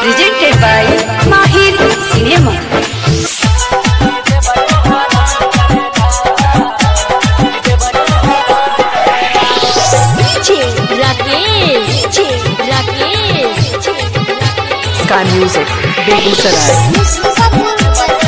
presented by Mahir Cinema. Rakesh Rakesh Sky Music, Begusaraj.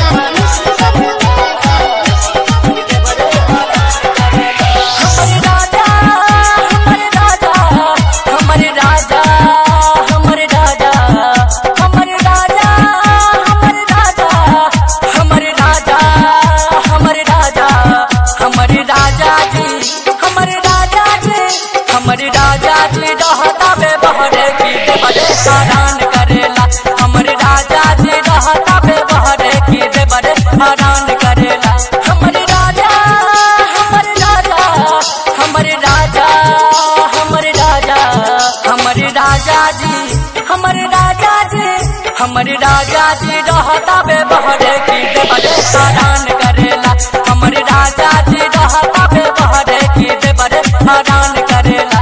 हमर राजा हमर राजा हमर राजा हमर राजा हमर राजा हमर राजा हमर राजा जी हमर राजा जी हमर राजा जी रहता बे बहरे की दे बड़े हैरान करेला हमर राजा जी रहता बे बहरे की दे बड़े हैरान करेला हमर राजा हमर राजा हमर राजा हमर राजा हमर राजा जी हमर राजा जी हमर राजा जी रहता बे बहरे की दे बड़े हैरान करेला हमर राजा जी रहता बे बहरे की दे बड़े हैरान करेला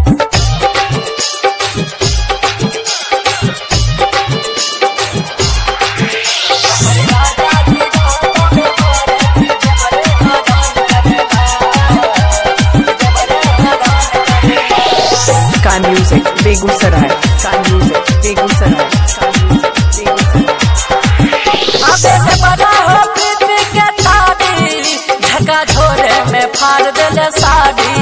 Sky Music, Begusaraj. Sky Music, Begusaraj. Sky Music, Begusaraj. अबे से बड़ा हो प्रीति के तारी झका झोरे में फाड़ देले साड़ी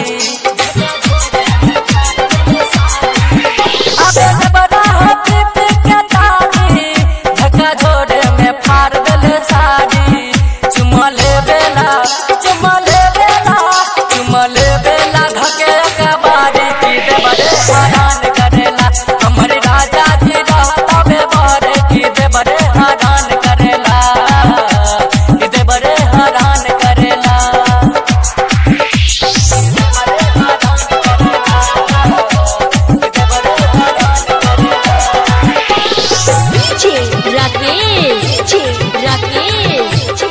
अबे से बड़ा हो प्रीति के तारी झका झोरे में फाड़ देले साड़ी चुमा ले बेला चुमा ले बेला चुमा ले बेला धके अकबारी की दे बड़े हैरान करेला हमर राजा जी रहता बे बड़े की दे बड़े हैरान करेला की दे बड़े हैरान करेला Rakesh Rakesh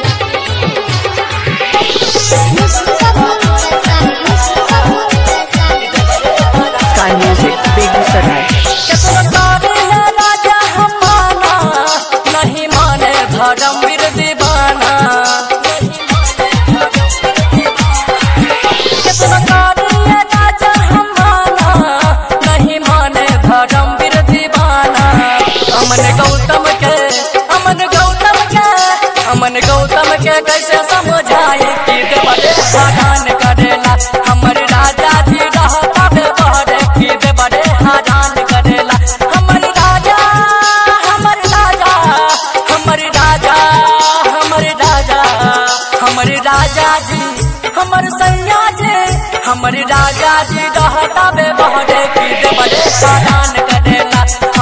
Sky Music, Begusaraj. केतना तारीला राजा हमाना नहीं माने धर्मवीर दीवाना केतना तारीला राजा हमाना नहीं माने धर्मवीर दीवाना अमन गौतम के अमन गौतम के अमन गौतम के कैसे समझाई कि दे बड़े हैरान करेला हमर राजा जी रहता बे बहरे कि दे बड़े हैरान करेला हमर राजा हमर राजा हमर राजा हमर राजा हमर राजा जी हमर सैया जी हमर राजा जी रहता बे बहरे कि दे बड़े हैरान करेला